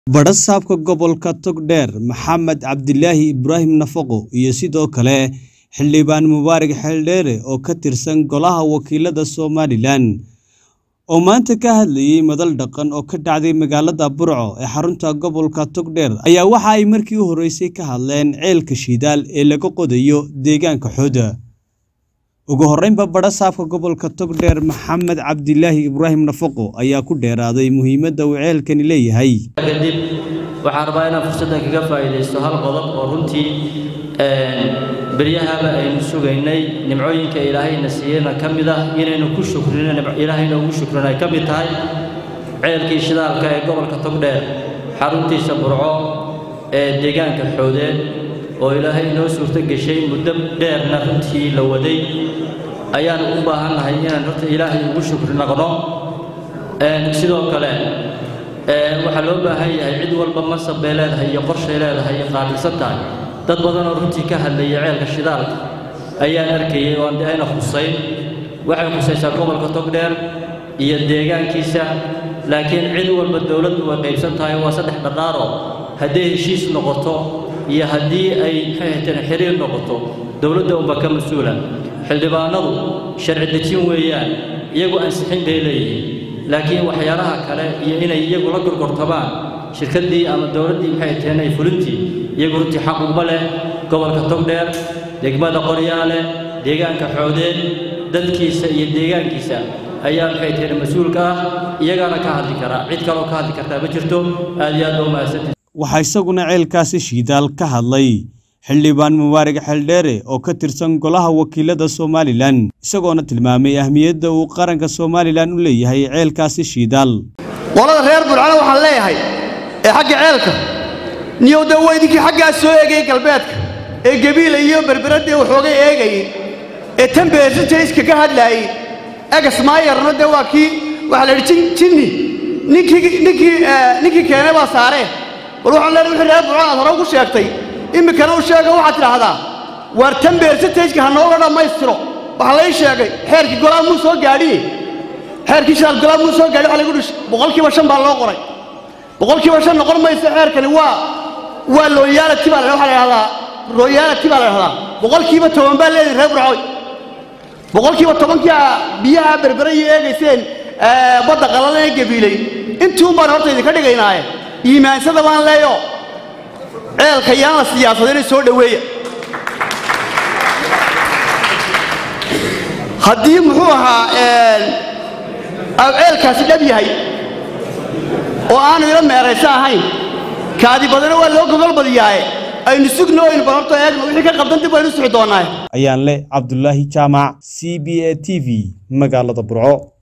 Badha-saabka gobolka Togdheer Maxamed Cabdilaahi Ibraahim Nafaqo iyo sidoo kale xildhibaan Mubaarak Xeeldheere oo ka tirsan Golaha Wakiilada Somalilan oo maanta ka hadlayay madal dhaqan oo ka dhacday magaalada Burco ee xarunta gobolka Togdheer ayaa waxa ay markii u horeysay ka hadleen ceelka shidaal ee laga qodayo deegaanka Xooda. Ugu horreynba badha-saabka gobolka Togdheer Maxamed Cabdilaahi Ibraahim Nafaqo ayaa ku dheeraaday muhiimadda uu ceelkani leeyahay. kadib waxaan rabaa inaan fursaddan kaga faa'iidaysto hal qodob oo runtii beryahaba aynu sugaynay nimcooyinka ilaahayna siiyeyna ka mid ah inaynu ku shukrino ilaahayna ugu shukrino ay ka mid tahay ceelkii shidaalka ee gobolka togdheer xaruntiisa burco ee deegaanka xoodeen oo ilaahay inoo suurto geshay muddo dheerna runtii la waday ayaan u baahannahay inaan horta ilaahay ugu shukri noqno sidoo kale waxaa loo baahan yahay cid walba mansab bay leedahay iyo qorshay leedahay iyo qaabilsan tahay dad badan oo runtii ka hadlaya ceelka shidaalka ayaan arkayay oo aan de ayna khusayn waxay khusaysaa gobolka togdheer iyo deegaankiisa laakiin cid walba dowladdu way qaybsan tahay waa saddex dhadhaaro hadday heshiis noqoto iyo haddii ay maxayhateen xiriir noqoto dowladda unba ka mas-uula xildhibaanadu sharci dejin weeyaan iyagu ansixin bay leeyihiin laakiin waxyaalaha kale iyo inay iyagu la gorgortamaan shirkaddii ama dowladdii maxay taheen ay fulintii iyagu runtii xaq uma leh gobolka togdheer degmada qoryaale deegaanka xoodeen dadkiisa iyo deegaankiisa ayaa maxay taheen mas-uulka ah iyagaana ka hadli karaa cid kaloo ka hadli kartaa ma jirto aad iyo aad baa umahadsantihi waxaa isaguna ceelkaasi shidaal ka hadlay xildhibaan mubaarak xeeldheere oo ka tirsan golaha wakiilada somalilan isagoona tilmaamay ahmiyadda uu qaranka somalilan u leeyahay ceelkaasi shidaal qolada reer burcana waxaan leeyahay ee xagga ceelka niyow dee waa idinkii xaggaas soo eegayay galbeedka ee gebiila iyo berberadee waxoogay eegayay ee tan beersintayska ka hadlaayey egas maayarna dee waa kii waxaa la yidhi jinni ninkii ninkii ninkii keenay baa saaree bal waxaan leenahay wixii reer burcana aad hore ugu sheegtay iminkana u sheega waxaad tidhaahdaa waar tan beersintayska ha nooga dhammaystiro waxaa lay sheegay xeerkii golaa muu soo gaadhiye xeerkii shidaal golaa muu soo gaadhi waxa lagu dhish boqolkiiba shan baa loo qoray boqolkiiba shan noqon maysa xeerkani waa waa looyaalati baa la waxaa la idhahdaa royaalati baa la idhahdaa boqolkiiba toban baa leedahay reer burcoy boqolkiiba tobankii biyaha berbere iyo eegayseen badda qalalan ee gabiilay intii un baan horta idinka dhigaynaaye iimaansada baan leeyo ceelka yaan la siyaasadayna soo dhoweeya haddii muxuu ahaa ceelkaasi dhab yahay oo aanu ila meeraysa ahayn kaadi badana waa loo gogol badiyaaye aynu sugno aynu bal horta eegno wixii ka qabdan dib aynu sixi doonnaaye ayaan leh cabdulaahi jaamac c b a t v magaalada burco